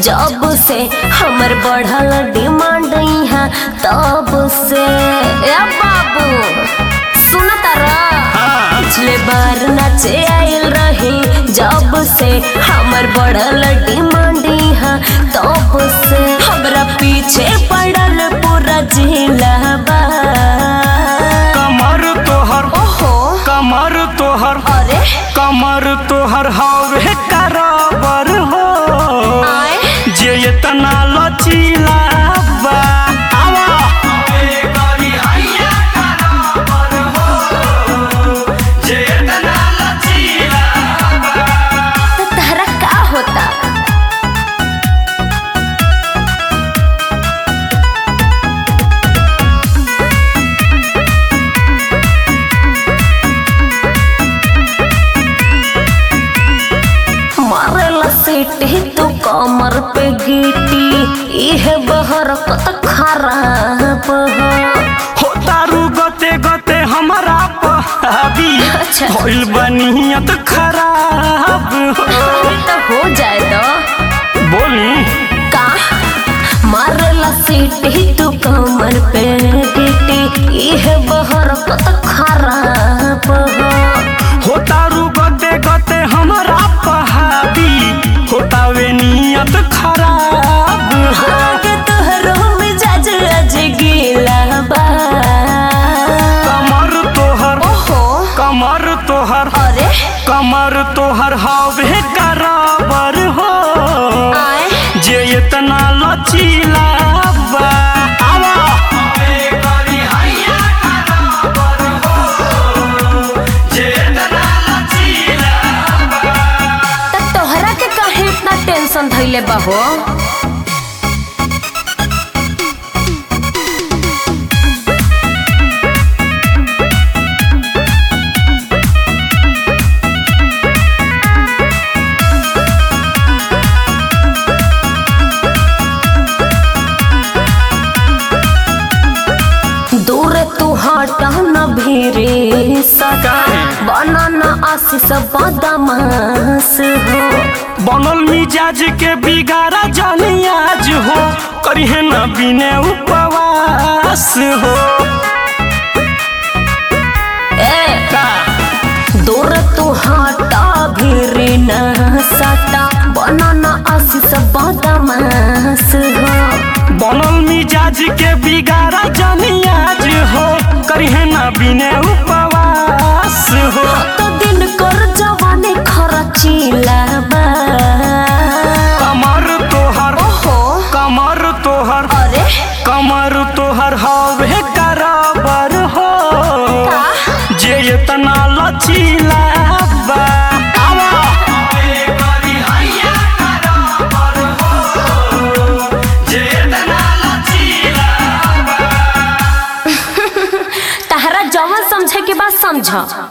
जब से हमर बढ़ल डिमांड यहाँ तब से ए बाबू सुन तारा पिछले बार नाचे आयल रही जब से हमर बढ़ल डिमांड यहाँ तब से हमरा पीछे पड़ल पूरा जिला बा कमर तोहर ओहो कमर तोहर अरे कमर तोहर हवे कराबर हो आए जे इतना लचीला बा आवा जे इतना लचीला तो तहरा का होता मारेला सीटी तू कमर पे गीटी इहे बहर कत खराब हो हो तारू गते गते हमारा पहाबी अच्छा। होइल बनियत खराब हो तो हो जाए तो बोली का मारेला सीटी तू कमर पे गीटी इहे बहर कत खराब हो हो तारू गते गते हमारा पहाबी होतावे नियत खराब हो आगे तोहरो मिजाज अज गीला बा कमर तोहर ओहो कमर तोहर अरे कमर तोहर हवे कराबर हो आए जे इतना लचीला बा आवा जे इतना लचीला त तोहरा के काहे इतना टेंशन धइले बा हो दूर तू हटा न भीरे सका बनाना आशीष बदमाश हो बनल मिजाज के बिगाड़ा जानी आज हो करिहे न बिने उपवास हो ए का दूर तू हटा भीरे न सटा बनाना आशीष बदमाश हो बनल मिजाज के बिगाड़ा जानी आज हो करिहे न बिने उपवास हो तो दिन कर जवानी खरचीला बा कमर तोहर ओहो कमर तोहर अरे कमर तोहर हवे कराबर हो का? जे इतना लचीला बा आवा जे इतना लचीला तहरा जवन समझे के बात समझ